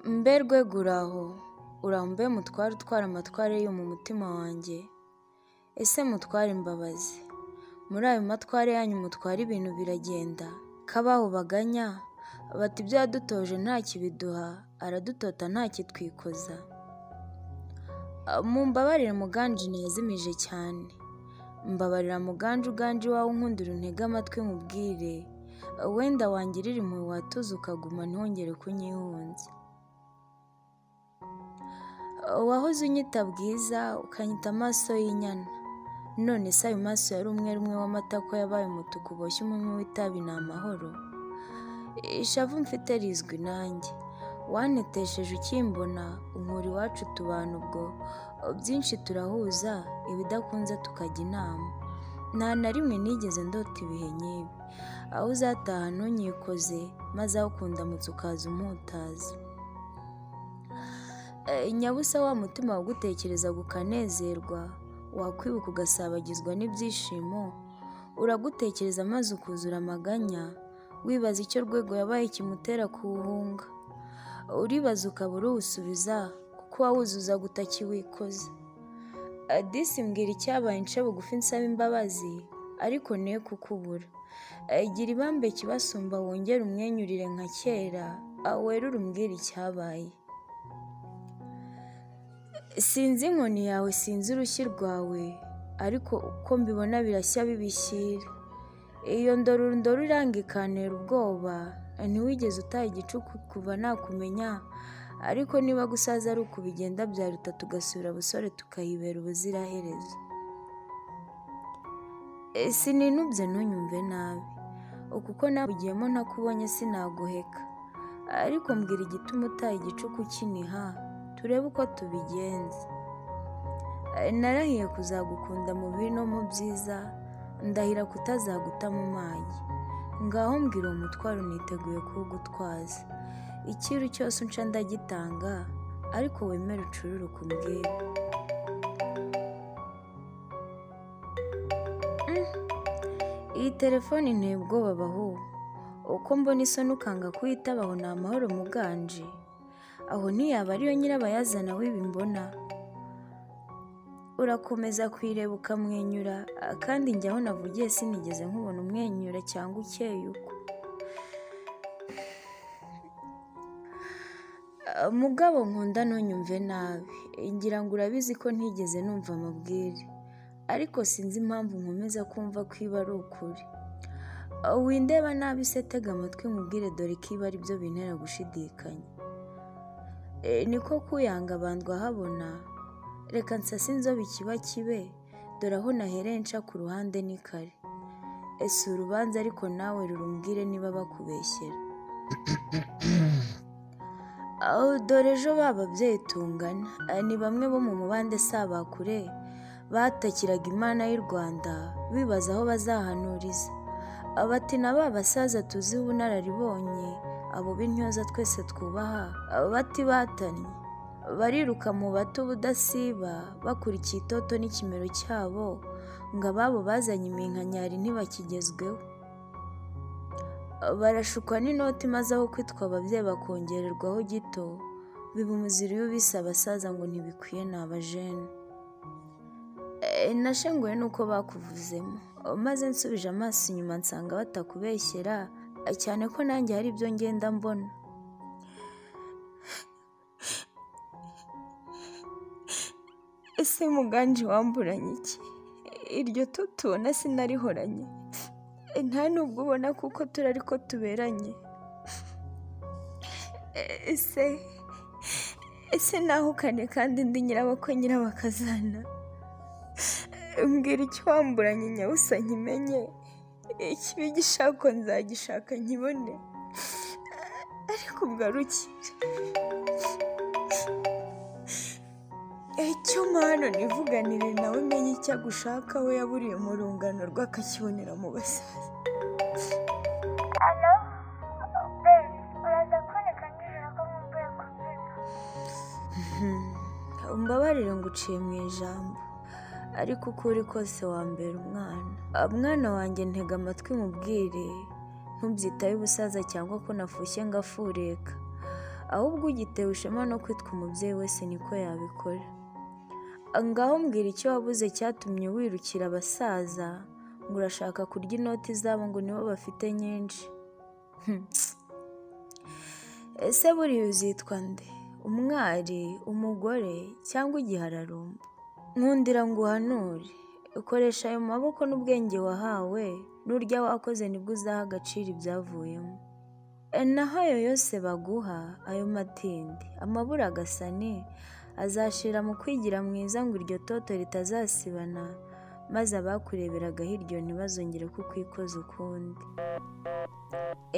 Mberwe guraho urambe mutware utwara amatware yo mu mutima wanjye ese mutware imbabazi muri ayo matware yanyu mutwara ibintu biragenda kabaho baganya bati ibyo yadutoje nta kibiduha aradutota nta kitwikoza mumbabarire muganji ntiyazimije cyane mbabarira muganji uganje iwawe unkundira untege amatwi nkubwire wenda wangirira impuhwe watuza ukaguma ntihongere kunyihunza wahoze unyita bwiza ukanyita amaso y'inyana none se ayo maso yari umwe umwe w'amata ko yabaye umutuku uboshye umunwa w'itabi ni amahoro ishavu mfite rizwi nanjye wanetesheje ukimbona umuri iwacu tubana ubwo byinshi turahuza ibidakunze tukajya inama nta na rimwe nigeze ndota ibihe nk'ibi aho uzataha ntunyikoze maze aho ukundamutse ukaza umutazi nyabusa wa mutima wagutekerezaga ukanezerwa wakwibuka ugasabagizwa n'ibyishimo uragutekereza maze ukuzura amaganya wibaza icyo rwego yabaye kimutera kuwuhunga uribaza ukaba uruwusubiza kuko wawuzuza gutakiwikoze disi mbwira icyabaye nce bugufi nsaba imbabazi ariko niyo kukubura gira ibambe kibasumba wongere umwenyurire nka kera werure umbwira icyabaye sinzi inkoni yawe sinzi urushyi rwawe ariko uko mbibona birashya bibishyira iyo ndoro ndoro iranga ikanera ubwoba ntiwigeze utaha igicuku kuva nakumenya ariko niba gusaza ari uku bigenda byaruta tugasura abasore tukayibera ubuziraherezo sinubye ntunyumve nabi kuko nabugiyemo ntakubonye sinaguheka ariko mbwira igituma utaha igicuku kiniha turebe uko tubigenza narahiye kuzagukunda mu bibi no mu byiza ndahira kutazaguta mu magi ngaho mbwira uwo mutwaro niteguye kuwugutwaza ikiru cyose unca ndagitanga ariko wemere ucurure ukubwira iyi telefone nteye ubwoba baho uko mbona isoni ukanga kuyitabaho ni amahoro muganje aho ntiyaba ariyo nyirabayazana w'ibi mbona urakomeza kuyireba ukamwenyura kandi njya aho navugiye sinigeze nkubona umwenyura cyangwa ukeye uko mugabo nkunda ntunyumve nabi ngira ngo urabizi ko ntigeze numva amabwire ariko sinzi impamvu nkomeza kumva ko iba ari ukuri windeba nabi se tega amatwi nkubwire dore ko iba aribyo bintera gushidikanya niko kuyanga bandwa habona reka nsase inzobe ikiba kibe dore aho nahereye nca ku ruhande ni kare ese urubanza ariko nawe rurumbwire niba bakubeshyera dore ejo ba babyeyi tungana ni bamwe bo mu mubande sabakure batakiraga imana y'u rwanda bibaza aho bazahanuriza bati na ba basaza tuziho ubunararibonye abo b'intyoza twese twubaha bati batannye bariruka mu bato ubudasiba bakurikiye itoto n'ikimero cyabo ngo ababo bazanye iminkanyari ntibakigezweho barashukwa n'inoti maze aho kwitwa ababyeyi bakongererwaho gito biba umuziro iyo ubise abasaza ngo ntibikwiye ni abajene nashenguwe nuko bakuvuzemo maze nsubije amaso inyuma nsanga batakubeshyera cyane ko nanjye hari ibyo ngenda mbona ese muganje wamburanye iki iryo tutubona sinarihoranye nta nubwo ubona kuko turi ariko tuberanye ese ese nahukane kandi ndi nyirabakwe nyirabakazana mbwira icyo wamburanye nyabusa nkimenye ikibi gishako nzagishaka nkibone ariko ubwarukire icyo mpano nivuganire nawe umenye icyo agushaka we yaburiye mu rungano rw'akakibonera mu basaza mbabarire ngo uciye mu ijambo ariko uko uri kose wambera umwana mwana wanjye ntega amatwi mubwire ntubyitaye ubusaza cyangwa ko nafushye ngafureka ahubwo ugitewe ishema no kwitwa umubyeyi wese niko yabikora ngaho mbwira icyo wabuze cyatumye wirukira abasaza ngo urashaka kurya inoti zabo ngo nibo bafite nyinshi ese buriya uzitwa nde umwari umugore cyangwa igihararumba nkundira ngo uhanure ukoresha ayo maboko n'ubwenge wahawe n'urya wakoze nibwo uzaha agaciro ibyavuyemo naho ayo yose baguha ayo matindi amabura agasani azashira mu kwigira mwiza ngo iryo toto ritazasibana maze abakureberagaho hiryo ntibazongere kukwikoza ukundi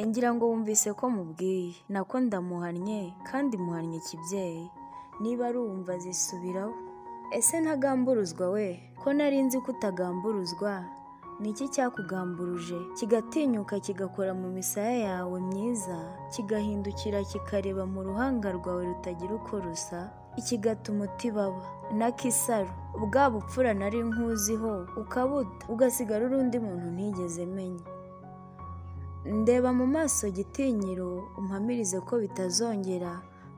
ngira ngo wumvise ko mubwiye nako ndamuhannye kandi muhannye ikibyeyi niba ari uwumva zisubiraho ese ntagamburuzwa we ko nari nzi ko utagamburuzwa ni iki cyakugamburuje kigatinyuka kigakora mu misaya yawe myiza kigahindukira kikareba mu ruhanga rwawe rutagira uko rusa ikigatuma utibaba na kisaro bwa bupfura nari nkuziho ukabuta ugasigara urundi muntu ntigeze menya ndeba mu maso gitinyiro umpamirize ko bitazongera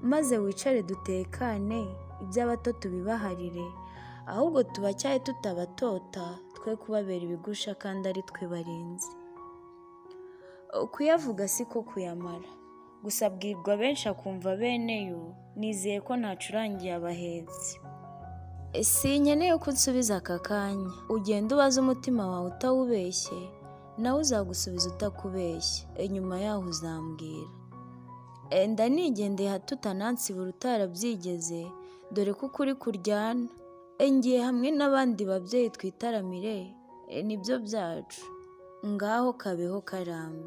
maze wicare dutekane iby'abato tubibaharire ahubwo tubacyaye tutabatota twe kubabera ibigusha kandi ari twe barinzi kuyavuga si ko kuyamara gusa abwirwa benshi akumva beneyo nizeye ko ntacurangiye abahetsi sinkeneye ko unsubiza aka kanya ugenda ubaze umutima wawe utawubeshye nawe uzagusubiza utakubeshye inyuma yaho uzambwira enda nigendeye hato utanansibura utarabyigeze dore ko ukuri kuryana ngiye hamwe n'abandi babyeyi twitaramire nibyo byacu ngaho kabeho karambe